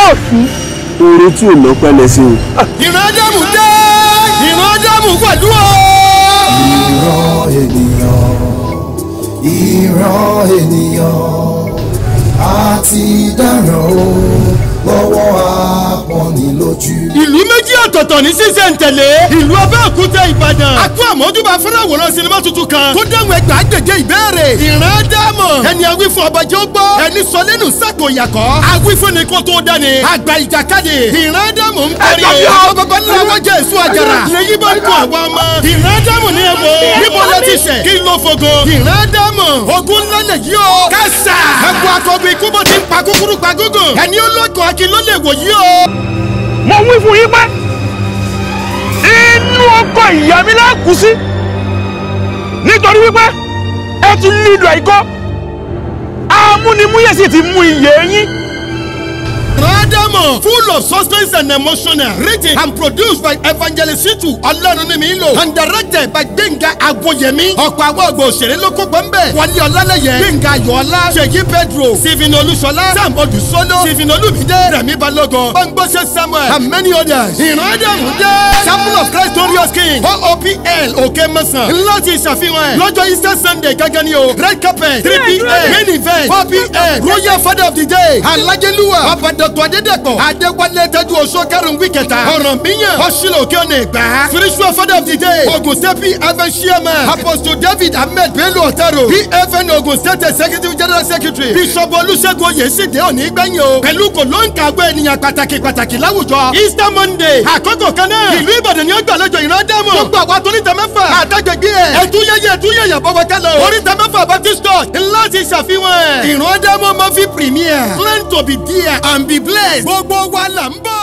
òsì. oore tí ò lọ́pẹ́ lẹ́sìn o. ìran ádámù dé ìran ádámù pẹ̀lú o. ìran ènìyàn ìran ènìyàn àti dáràn o lọ́wọ́ apọ́nilójú. ìlú méjì ọ̀tọ̀ọ̀tọ̀ ní ṣíṣe ń tẹ̀lé ìlú abẹ́òkúta ìbàdàn àkó àmójúbà fẹ́ràn àwòrán sinimá tuntun kan tó dáhùn ẹgbàá gbèdé ìbéèrè ìran ádámù ẹni awífún ọbàjẹ́ ó gbọ́ ẹni sọ lẹ́nu sàkó yàkọ́ awífún ni kó tó dání àgbà ìjàkadì ìran ádámù ń parí o bàbá ńlá wọ́jà èso àjàrà lèyí bá ń kó àwọn ọmọ ìran ádámù ní ẹ̀wọ̀ níbo lẹ ti ṣẹ̀ kí ló fogo ìran ádámù ogun ńlá lè yí o kásá ẹ̀kọ́ akọ̀gbìn ikú bó ti ń pa kúkúrú pa gúngùn ẹni ológun akin ló lè wò yí o. mo wí fún yín pé inú ọkọ ìyá mi la kú sí nítorí wípé ẹ ti lílo àìkọ́ amúnimúyẹ̀ sì ti mú iye yín. Radamo, full of suspense and emotional, written and produced by Evangelist Shitu Ọlọ́runnímílò and directed by Gbẹ̀ngà Agboyemi. Ọ̀pọ̀ àwọn ọ̀gbọ̀n òṣèré ló kópa ń bẹ̀. Wọlé Ọlálẹ́yẹ, Gbẹ̀ngà Ayọ̀ọ́lá, Ṣèyí Pedro, Stephen Olúṣọlá, Sam Odùsọ́lọ́, Stephen Olúmídé, Rẹ̀mí Balógun, Bámgbọ́sẹ̀ Samuel and many others. Ìrànádàmú dé. Chapel of Christ Glorious King OOPL Òkè Mẹ́sàn. Láti ìṣàfihàn ẹ̀ lọ́jọ́ Easter Sunday gángan ni o. Red carpet three pm main event four pm Royal Father of the Day Alájẹlúwà Ọba Dr. Adédèpọ̀ Adéwálé Tẹ́jú Oṣó Kẹrùn wí kẹta. Ọ̀ràn míyàn Ọ̀ṣìlò òkè ọ̀nà ìgbà. Spiritual Father of the Day Ogun State PFN Chairman Apostle David Ahmed Bello Otaro PFN Ogun State Executive General Secretary Bishop Olúṣẹ́gun Oyèsídé òní gbẹ̀yìn o. Pẹ̀lú kò ló ń kàgbé ènìyàn pàtàkì pàtàkì láwùjọ. Easter Monday àkókò kan náà. Ìlú Ìbàdàn ni ó gbàlejò ìran dámọ̀. Gbogbo àwọn àtúntà mẹ́fà. Àtàgbègbè ẹ̀. Ẹ̀túnyẹyẹ ẹ̀túnyẹyẹ bọ́wọ́ kálọ̀. Oríta mẹ́fà Baptist Church láti ṣàfihàn ẹ̀. Ìran dámọ̀ mọ́ fi premier. Plan to be there and be blessed. Gbogbo wa là ń bọ̀.